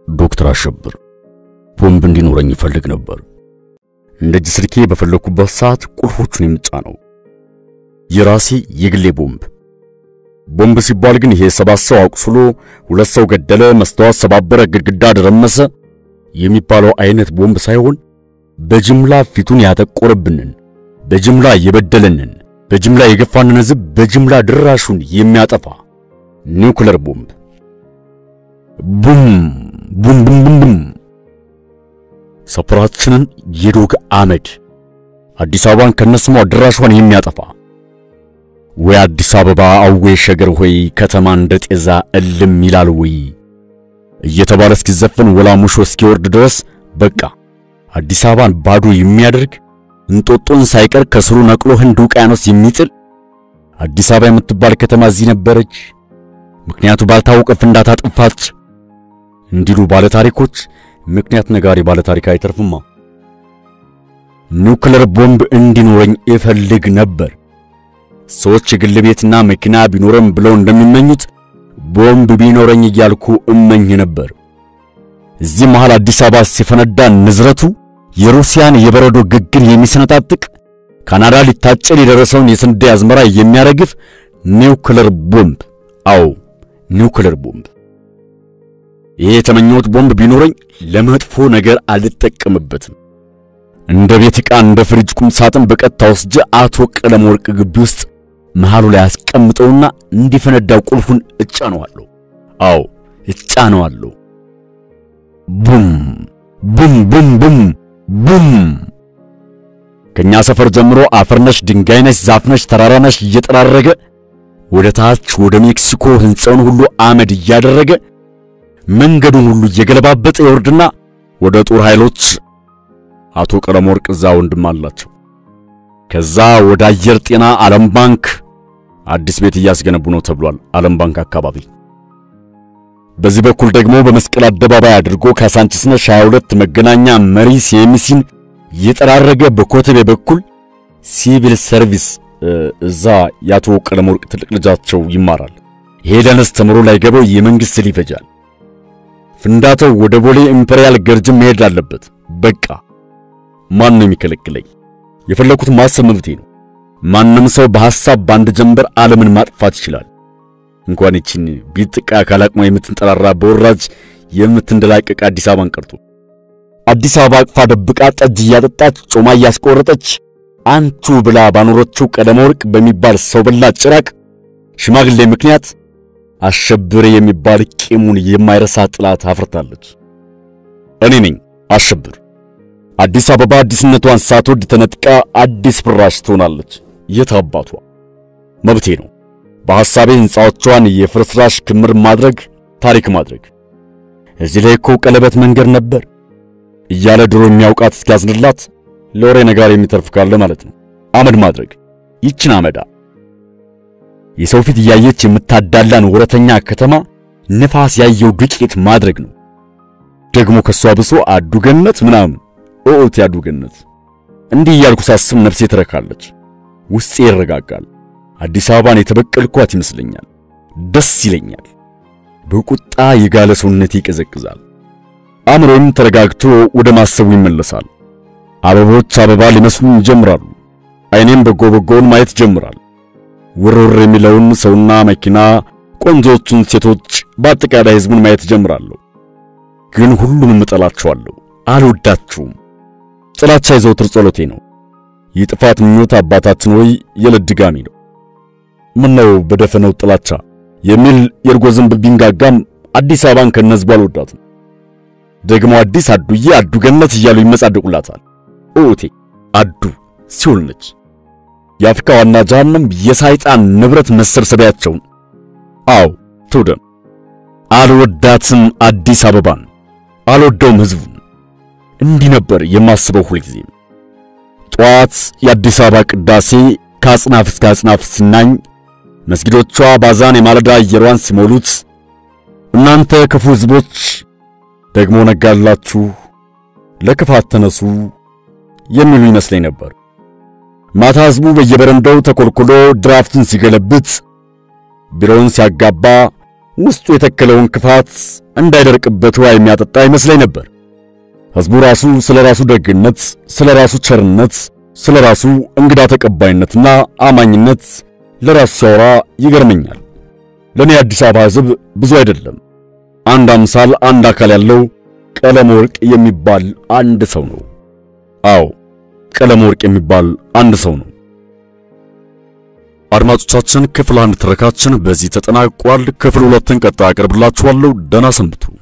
ዶክተር አሸብር ቦምብ እንዲኖረኝ ይፈልግ ነበር። እንደ እጅ ስልኬ በፈለኩበት ሰዓት ቁልፎቹን የምጫነው የራሴ የግሌ ቦምብ። ቦምብ ሲባል ግን ይሄ ሰባት ሰው አቁስሎ ሁለት ሰው ገደለ፣ መስተዋት ሰባበረ፣ ግድግዳ ደረመሰ የሚባለው አይነት ቦምብ ሳይሆን በጅምላ ፊቱን ያጠቆረብንን፣ በጅምላ የበደለንን፣ በጅምላ የገፋንን ሕዝብ በጅምላ ድራሹን የሚያጠፋ ኒውክለር ቦምብ ቡም ቡም ቡም ቡም ቡም ሰፈራችንን የዶግ አመድ አዲስ አበባን ከነስሟ ድራሿን የሚያጠፋ ወይ አዲስ አበባ አዌ ሸገር ሆይ ከተማ እንደ ጤዛ እልም ይላል ወይ እየተባለ እስኪዘፈን ወላሙሾ እስኪወርድ ድረስ በቃ አዲስ አበባን ባዶ የሚያደርግ እንጦጦን ሳይቀር ከስሩ ነቅሎ ህንድ ውቅያኖስ የሚጥል አዲስ አበባ የምትባል ከተማ እዚህ ነበረች፣ ምክንያቱ ባልታወቀ ፍንዳታ ጠፋች እንዲሉ ባለ ታሪኮች ምክንያት ነጋሪ ባለ ታሪክ አይተርፍማ። ኒውክለር ቦምብ እንዲኖረኝ እፈልግ ነበር። ሰዎች የግል ቤትና መኪና ቢኖረም ብለው እንደሚመኙት ቦምብ ቢኖረኝ እያልኩ እመኝ ነበር። እዚህ መሃል አዲስ አበባ ሲፈነዳ ንዝረቱ የሩሲያን የበረዶ ግግር የሚሰነጣጥቅ ካናዳ ሊታጨድ የደረሰውን የስንዴ አዝመራ የሚያረግፍ ኒውክለር ቦምብ። አዎ ኒውክለር ቦምብ። ይሄ የተመኘሁት ቦምብ ቢኖረኝ ለመጥፎ ነገር አልጠቀምበትም። እንደ ቤት ዕቃ እንደ ፍሪጅ ቁም ሳጥን በቀጥታ ወስጄ አቶ ቀለም ወርቅ ግቢ ውስጥ መሃሉ ላይ አስቀምጠውና እንዲፈነዳው ቁልፉን እጫነዋለሁ። አዎ እጫነዋለሁ። ቡም ቡም ቡም ቡም ቡም። ከኛ ሰፈር ጀምሮ አፈርነሽ ድንጋይነሽ ዛፍነሽ ተራራነሽ እየጠራረገ ወደ ታች ወደ ሜክሲኮ ሕንፃውን ሁሉ አመድ እያደረገ መንገዱን ሁሉ እየገለባበጠ ይወርድና ወደ ጦር ኃይሎች አቶ ቀለም ወርቅ እዛ ወንድም አላቸው። ከዛ ወደ አየር ጤና ዓለም ባንክ አዲስ ቤት እያስገነቡ ነው ተብሏል። ዓለም ባንክ አካባቢ። በዚህ በኩል ደግሞ በመስቀል አደባባይ አድርጎ ካሳንቺስነሽ 22 መገናኛ መሪ ሲኤምሲን እየጠራረገ በኮተቤ በኩል ሲቪል ሰርቪስ እዛ የአቶ ቀለም ወርቅ ትልቅ ልጃቸው ይማራል። ሄደንስ ተምሮ ላይ ገባው የመንግስት ይፈጃል። ፍንዳታው ወደ ቦሌ ኢምፔሪያል ገርጅም መሄድ አለበት። በቃ ማን ነው የሚከለክለኝ? የፈለኩት ማሰብ መብቴ ነው። ማንም ሰው በሐሳብ በአንድ ጀንበር ዓለምን ማጥፋት ይችላል። እንኳን ይችን ቢጥቃ ካላቅማ የምትንጠራራ በወራጅ የምትንደላቀቅ አዲስ አበባን ቀርቶ አዲስ አበባ አቅፋ ደብቃ ጠጅ እያጠጣች ጮማ እያስቆረጠች አንቱ ብላ ባኖረችው ቀለም ወርቅ በሚባል ሰው በላ ጭራቅ ሽማግሌ ምክንያት አሸብር የሚባል ቂሙን የማይረሳ ጥላት አፍርታለች። እኔ ነኝ አሸብር። አዲስ አበባ አዲስነቷን ሳትወድ ተነጥቃ አዲስ ፍራሽ ትሆናለች። የት አባቷ መብቴ ነው። በሐሳቤ ሕንፃዎቿን የፍርስራሽ ክምር ማድረግ፣ ታሪክ ማድረግ። እዚህ ላይ እኮ ቀለበት መንገድ ነበር እያለ ድሮ የሚያውቃት እስኪያዝንላት ለወሬ ነጋሪ የሚተርፍ ካለ ማለት ነው። አመድ ማድረግ ይችን አመዳ የሰው ፊት እያየች የምታዳላን ወረተኛ ከተማ ንፋስ ያየው ዱቄት ማድረግ ነው። ደግሞ ከሷ ብሶ አዱገነት ምናምን ኦኦት ያዱገነት። እንዲህ እያልኩ ሳስብ ነፍሴ ትረካለች፣ ውስጤ ይረጋጋል። አዲስ አበባን የተበቀልኳት ይመስለኛል። ደስ ይለኛል። በቁጣ የጋለ ሰውነቴ ይቀዘቅዛል። አእምሮም ተረጋግቶ ወደ ማሰቡ ይመለሳል። አበቦች አበባ ሊመስሉኝ ይጀምራሉ። አይኔም በጎ በጎውን ማየት ይጀምራል። ውርውር የሚለውን ሰውና መኪና፣ ቆንጆቹን ሴቶች፣ በአጠቃላይ ሕዝቡን ማየት እጀምራለሁ። ግን ሁሉንም እጠላቸዋለሁ፣ አልወዳችሁም። ጥላቻ የዘውትር ጸሎቴ ነው። የጥፋት ምኞት አባታችን ሆይ የዕለት ድጋሚ ነው። ምነው በደፈነው ጥላቻ የሚል የእርጎ ዝንብ ቢንጋጋም አዲስ አበባን ከነዝቡ አልወዳትም። ደግሞ አዲስ አዱዬ አዱ ገነት እያሉ ይመጻደቁላታል። ኦቴ አዱ ሲኦል ነች። የአፍሪካ ዋና ጀሃነም የሳይጣን ንብረት መሰብሰቢያቸውን። አዎ ትውደም። አልወዳትም አዲስ አበባን፣ አልወደውም ሕዝቡን። እንዲህ ነበር የማስበው ሁልጊዜም። ጠዋት የአዲስ አበባ ቅዳሴ ከአጽናፍ እስከ አጽናፍ ሲናኝ፣ መስጊዶቿ ባዛን የማለዳ አየሯን ሲሞሉት፣ እናንተ ክፉ ሕዝቦች ደግሞ ነጋላችሁ፣ ለክፋት ተነሱ የሚሉ ይመስለኝ ነበር። ማታ ሕዝቡ በየበረንዳው ተኮልኩሎ ድራፍትን ሲገለብጥ፣ ቢሮውን ሲያጋባ፣ ውስጡ የተከለውን ክፋት እንዳይደርቅበት ውሃ የሚያጠጣ ይመስለኝ ነበር። ሕዝቡ ራሱ ስለ ራሱ ደግነት፣ ስለ ራሱ ቸርነት፣ ስለ ራሱ እንግዳ ተቀባይነትና አማኝነት ለራሱ ሲያወራ ይገርመኛል። ለኔ አዲስ አበባ ሕዝብ ብዙ አይደለም። አንድ አምሳል አንድ አካል ያለው ቀለም ወርቅ የሚባል አንድ ሰው ነው። አዎ ቀለም ወርቅ የሚባል አንድ ሰው ነው። አድማጮቻችን ክፍል አንድ ትረካችን በዚህ ተጠናቋል። ክፍል ሁለትን ቀጣይ አቀርብላችኋለሁ። ደህና ሰንብቱ።